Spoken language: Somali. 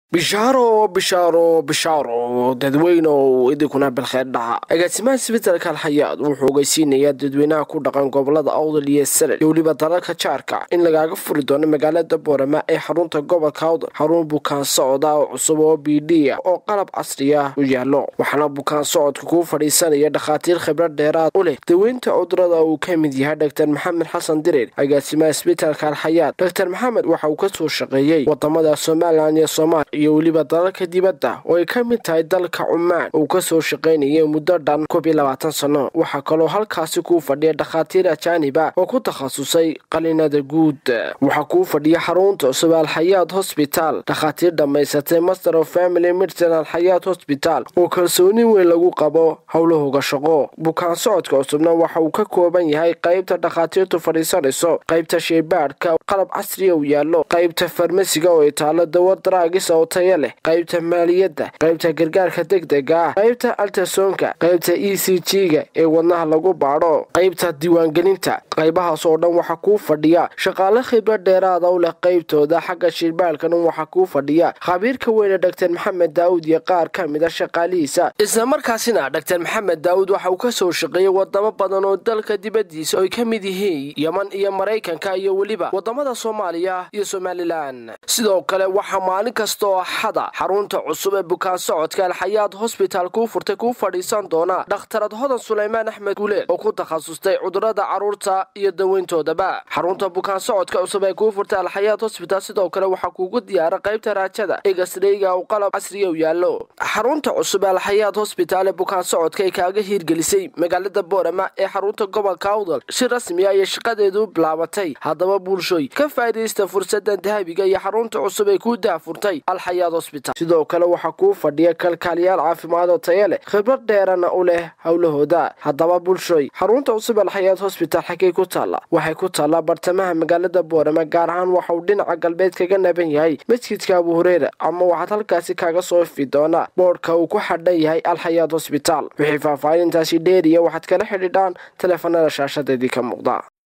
bishaaro bishaaro bishaaro dadweyneow idinkuna bilkheer dhaca agaasimaha isbitaalka alxayaad wuxuu ogeysiinayaa dadweynaha ku dhaqan gobolada awdal iyo salel iyo weliba dalalka jaarka in lagaaga furi doono magaalada boorama ee xarunta gobolka awdal xarun bukaan socda oo cusub oo b d oo qalab casriya u yaalo waxaana bukaan socodka kuu fadhiisanaya dhakhaatiir khibrad dheeraad u leh daweynta cudurada uu ka mid yahay dor maxamed xasan direer agaasimaha isbitaalka alxayaad dor maxamed waxa uu kasoo shaqeeyey wadamada somalilan iyo soomaaliya iyo weliba dalalka dibadda oo ay ka mid tahay dalka cumaan uu kasoo shaqaynayay muddo dhan koob iyo labaatan sano waxaa kaloo halkaasi kuu fadhiya dhakhaatiir ajaaniba oo ku takhasusay qalinada guud waxaa kuu fadhiya xarunta cusub alxayaad hosbitaal dhakhaatiir dhammaysatay master of family medicine alxayaad hosbitaal oo kalsooni weyn lagu qabo howlahooga shaqo bukaan socodka cusubna waxa uu ka kooban yahay qaybta dhakhaatiirtu fadhiisanayso qaybta sheybaadhka qalab casriya u yaallo qaybta farmasiga oo ay taalo dawa daraagis oo taya leh qaybta maaliyadda qaybta gargaarka degdega ah qaybta altasoonka qaybta e c g-ga ee wadnaha lagu baadho qaybta diiwaangelinta qaybahaas oo dhan waxaa kuu fadhiya shaqaale khibrad dheeraada u leh qaybtooda xagga shirbaarkana waxaa kuu fadhiya khabiirka weyne dor maxamed daawud iyo qaar ka mid a shaqaalihiisa islamarkaasina dor maxamed daawud waxa uu kasoo shaqeeyey wadamo badan oo dalka dibadiisa oo ay ka mid yihiin yeman iyo maraykanka iyo weliba wadamada soomaaliya iyo somalilan sidoo kale waxaa maalin kasta oo axada xarunta cusub ee bukaan socodka alxayaad hosbitaal kuu furtay kuu fadhiisan doona dhakhtarad hodan sulaymaan axmed guuleed oo ku takhasustay cudurada carruurta iyo daweyntoodaba xarunta bukaan socodka cusub ee kuu furtay alxayaad hosbitaal sidoo kale waxaa kuugu diyaara qaybta raajada egasreyga uu qalab casriya u yaallo xarunta cusub ee alxayaad hosbitaal ee bukaan socodka ay kaaga hiirgelisay magaalada boorama ee xarunta gobolka awdal si rasmi ah iyo shaqadeedu bilaabatay haddaba bulshooy ka faa'iidaysta fursadan dahabiga iyo xarunta cusub ee kuu daafurtay alxayaad hosbitaal sidoo kale waxaa kuu fadhiya kalkaaliyaal caafimaad oo taya leh khibrad dheerana u leh howlahooda haddaba bulshooy xarunta cusub alxayaad hosbitaal xaggay ku taalla waxay ku taallaa bartamaha magaalada boorama gaar ahaan waxa uu dhinaca galbeed kaga naban yahay masjidka abu hureyra ama waxaad halkaasi kaaga soo ifi doonaa boodhka uu ku xadhan yahay alxayaad hosbitaal wixii faahfaahintaasi dheeriya waxaad kala xidhiidhaan taleefanada shaashadeedii ka muuqda